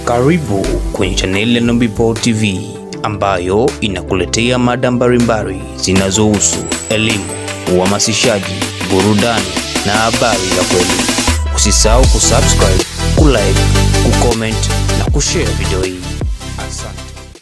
Karibu kwenye chaneli ya Nubipo TV ambayo inakuletea mada mbalimbali zinazohusu elimu, uhamasishaji, burudani na habari za kweli. Usisahau kusubscribe, kulike, kucomment na kushare video hii. Asante.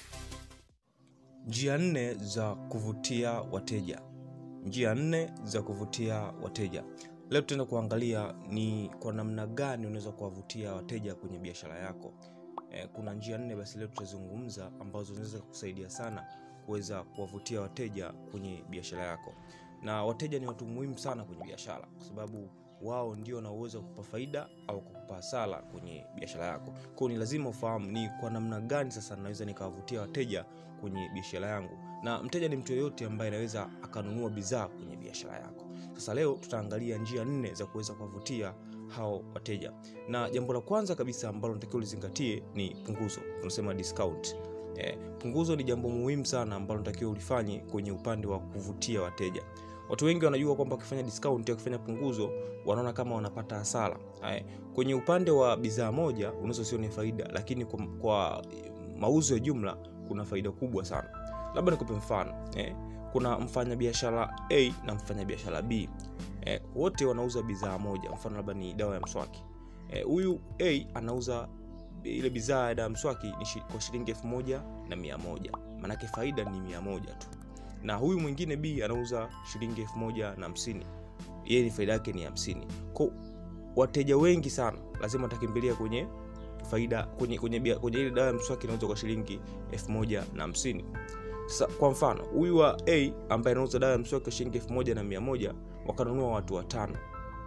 Njia nne za kuvutia wateja. Njia nne za kuvutia wateja. Leo tutaenda kuangalia ni kwa namna gani unaweza kuwavutia wateja kwenye biashara yako. Eh, kuna njia nne basi leo tutazungumza ambazo zinaweza kusaidia sana kuweza kuwavutia wateja kwenye biashara yako. Na wateja ni watu muhimu sana kwenye biashara kwa sababu wao ndio wana uwezo wa kukupa faida au kukupa hasara kwenye biashara yako. Kwa hiyo ni lazima ufahamu ni kwa namna gani sasa naweza nikawavutia wateja kwenye biashara yangu. Na mteja ni mtu yeyote ambaye anaweza akanunua bidhaa kwenye biashara yako. Sasa leo tutaangalia njia nne za kuweza kuwavutia hao wateja. Na jambo la kwanza kabisa ambalo natakiwa ulizingatie ni punguzo. Tunasema discount. Eh, punguzo ni jambo muhimu sana ambalo natakiwa ulifanye kwenye upande wa kuvutia wateja. Watu wengi wanajua kwamba wakifanya discount au wakifanya punguzo wanaona kama wanapata hasara. Haya, kwenye upande wa bidhaa moja unaweza usione faida, lakini kwa, kwa mauzo ya jumla kuna faida kubwa sana. Labda nikupe mfano eh, kuna mfanyabiashara A na mfanyabiashara B eh, wote wanauza bidhaa moja, mfano labda ni dawa ya mswaki huyu eh, A anauza ile bidhaa ya dawa ya mswaki ni shi, kwa shilingi elfu moja na mia moja maanake faida ni mia moja tu na huyu mwingine B anauza shilingi elfu moja na hamsini yeye ni faida yake ni hamsini kwa wateja wengi sana lazima watakimbilia kwenye faida kwenye kwenye, bia- kwenye ile dawa ya mswaki inauzwa kwa shilingi elfu moja na hamsini sasa kwa mfano huyu wa A ambaye anauza dawa ya mswaki kwa shilingi elfu moja na mia moja wakanunua watu watano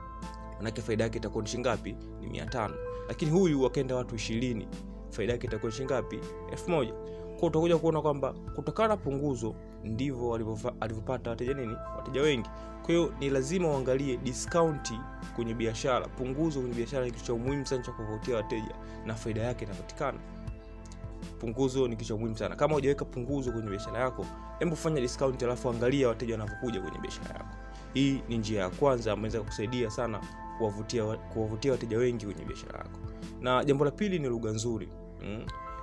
manake faida yake itakuwa ni shingapi ni mia tano lakini huyu wakaenda watu ishirini faida yake itakuwa ni shingapi elfu moja kwa utakuja kuona kwamba kutokana na punguzo ndivyo walivyofa- alivyopata wateja nini wateja wengi kwa hiyo ni lazima uangalie discounti kwenye biashara punguzo kwenye biashara ni kitu cha muhimu sana cha kuvutia wateja na faida yake inapatikana punguzo ni kitu cha muhimu sana kama hujaweka punguzo kwenye biashara yako hebu fanya discount alafu angalia wateja wanavyokuja kwenye biashara yako hii ni njia ya kwanza ambayo inaweza kusaidia sana kuwavutia wa- kuwavutia wateja wengi kwenye biashara yako na jambo la pili ni lugha nzuri mm.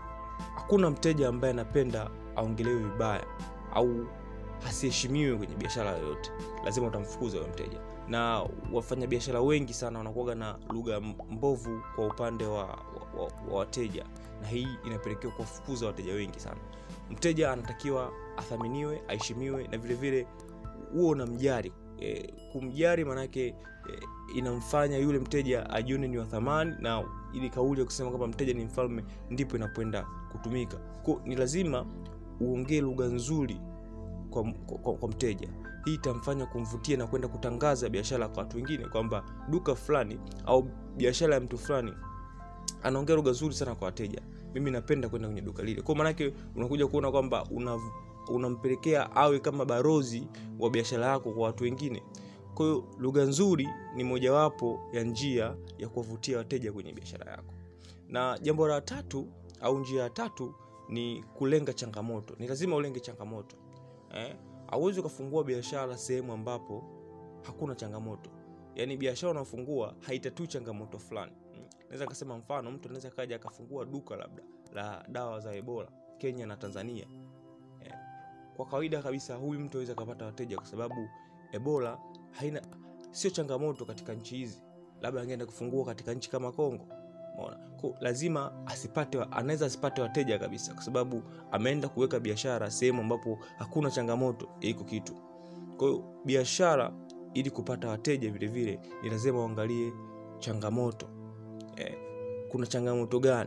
hakuna mteja ambaye anapenda aongelewe vibaya au asiheshimiwe kwenye biashara yoyote lazima utamfukuza huyo mteja na wafanyabiashara wengi sana wanakuwaga na lugha mbovu kwa upande wa, wa, wa, wa wateja na hii inapelekewa kuwafukuza wateja wengi sana mteja anatakiwa athaminiwe aheshimiwe na vile vile huo unamjari e, kumjari maanake e, inamfanya yule mteja ajione ni wa thamani na ili kauli ya kusema kwamba mteja ni mfalme ndipo inapoenda kutumika ko ni lazima uongee lugha nzuri kwa, kwa, kwa mteja hii itamfanya kumvutia na kwenda kutangaza biashara kwa watu wengine kwamba duka fulani au biashara ya mtu fulani anaongea lugha nzuri sana kwa wateja mimi napenda kwenda kwenye duka lile kwa maanake unakuja kuona kwamba una unampelekea awe kama barozi wa biashara yako kwa watu wengine kwa hiyo lugha nzuri ni mojawapo ya njia ya kuwavutia wateja kwenye biashara yako na jambo la tatu au njia ya tatu ni kulenga changamoto ni lazima ulenge changamoto eh? auwezi ukafungua biashara sehemu ambapo hakuna changamoto yaani biashara unafungua haitatui changamoto fulani Mm. naweza nikasema mfano mtu anaweza kaja akafungua duka labda la dawa za ebola kenya na tanzania eh, kwa kawaida kabisa huyu mtu aweza akapata wateja kwa sababu ebola haina sio changamoto katika nchi hizi labda angeenda kufungua katika nchi kama congo Umeona? Ko, lazima asipate wa- anaweza asipate wateja kabisa kwa sababu ameenda kuweka biashara sehemu ambapo hakuna changamoto ya iko kitu kwa hiyo biashara ili kupata wateja vile vile ni lazima uangalie changamoto eh, kuna changamoto gani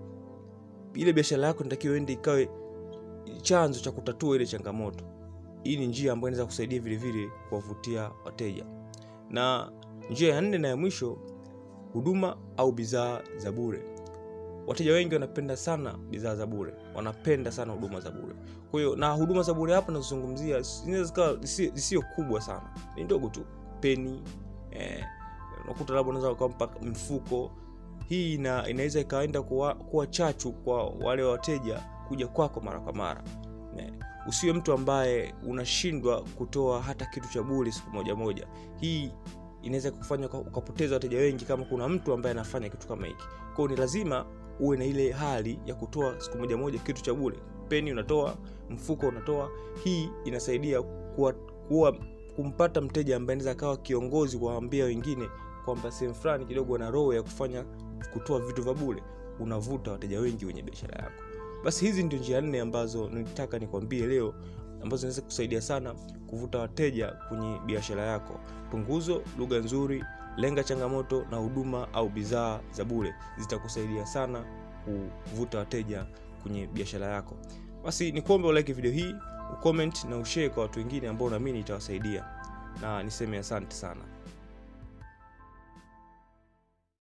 ile biashara yako natakiwa ende ikawe chanzo cha kutatua ile changamoto hii ni njia ambayo inaweza kusaidia vile vile kuwavutia wateja na njia ya nne na ya mwisho huduma au bidhaa za bure wateja wengi wanapenda sana bidhaa za bure wanapenda sana huduma za bure kwa hiyo na huduma za bure hapa nazozungumzia zinaweza zikawa zisi- zisio kubwa sana ni ndogo tu peni eh, unakuta labda unaweza ukampa mfuko hii ina, inaweza ikaenda kuwa, kuwa chachu kwa wale wateja kuja kwako mara kwa mara eh, usiwe mtu ambaye unashindwa kutoa hata kitu cha bure siku moja moja hii inaweza kufanya uka- ukapoteza wateja wengi kama kuna mtu ambaye anafanya kitu kama hiki kwao ni lazima uwe na ile hali ya kutoa siku moja moja kitu cha bure peni unatoa mfuko unatoa hii inasaidia kuwa, kuwa kumpata mteja ambaye anaweza akawa kiongozi kuwaambia wengine kwamba sehemu fulani kidogo na roho ya kufanya kutoa vitu vya bure unavuta wateja wengi kwenye biashara yako basi hizi ndio njia nne ambazo nilitaka nikwambie leo ambazo zinaweza kusaidia sana kuvuta wateja kwenye biashara yako punguzo lugha nzuri lenga changamoto na huduma au bidhaa za bure zitakusaidia sana kuvuta wateja kwenye biashara yako basi ni kuombe ulike video hii ucomment na ushare kwa watu wengine ambao naamini itawasaidia na niseme asante sana